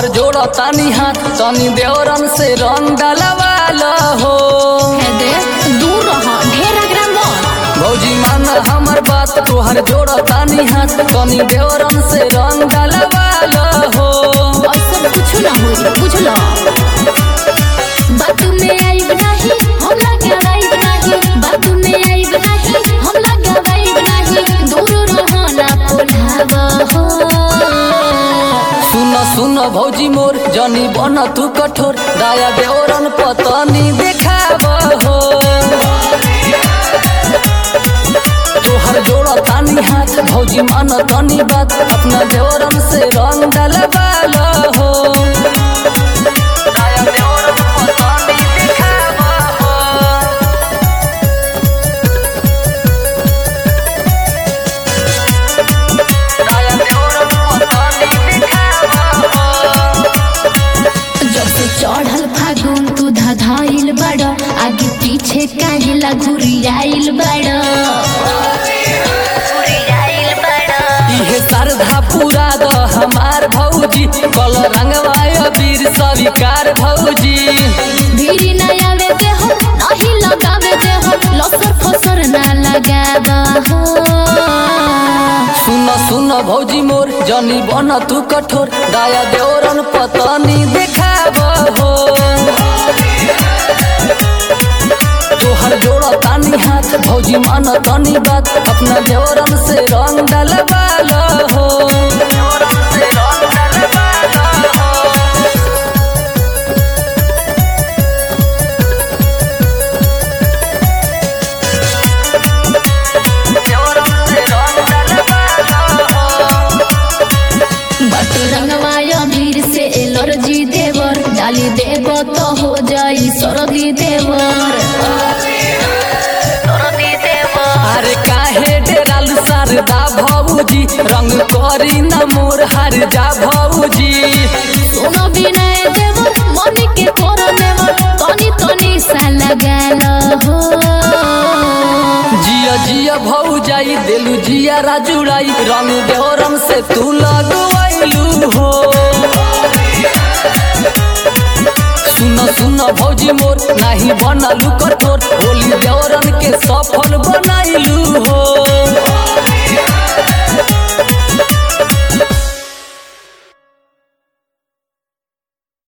तोहर जोड़ा तानी हाथ तनी देवरन से रंग डलवाल हो हे दे दूर रह ढेर अगरा मत भौजी मान हमर बात तोहर जोड़ा तानी हाथ तनी देवरन से रंग डलवाल हो ऐसा कुछ ना होई बुझलो बात में आइब नहीं हम लगे आइब नहीं बात में आइब नहीं हम लगे आइब नहीं दूर रह ना पुलावा हो सुन सुन भौजी मोर जनी बन तू कठोर दया देवरन पतनी देखाब हो तोहर जोड़ा तानी हाथ भौजी मान तनी बात अपना देवरन से रंग डलवाल हो दया देवरन पतनी देखाब हो दया देवरन पतनी देखाब हो जब से चढ़ल फागुन तू धधाइल बड़ आगे पीछे काहेला घुरियाइल बड़ इहे श्रद्धा पूरा द हमार भौजी कल रंगवाय वीर स्वीकार भौजी भीरी न आवे दे हो नहीं लगावे दे हो लसर फसर ना लगावा हो सुन सुन भौजी मोर जनी बन तू कठोर दया देवरन पतनी देखाब हो तोहर जोड़ा तानी हाथ भौजी मान तनी बात अपना देवरन से रंग डलवाल हो देवरन से रंग डलवाल हो बट रंगवाया भीड़ से एलर्जी देवर डाली देव तो हो जाई सरदी देवर अरे काहे डेराल सरदा भौजी रंग करी न मोर हर जा भौजी सुनो विनय देवर मन के कोरो देवर तनी तनी सा लगाल हो जिया जिया भौजाई देलू जिया राजुड़ाई रंग देवरम से तू लगवाइलू हो सुन सुन भौजी मोर नाही बनलू कठोर होली देवरन के सफल बनाइलू हो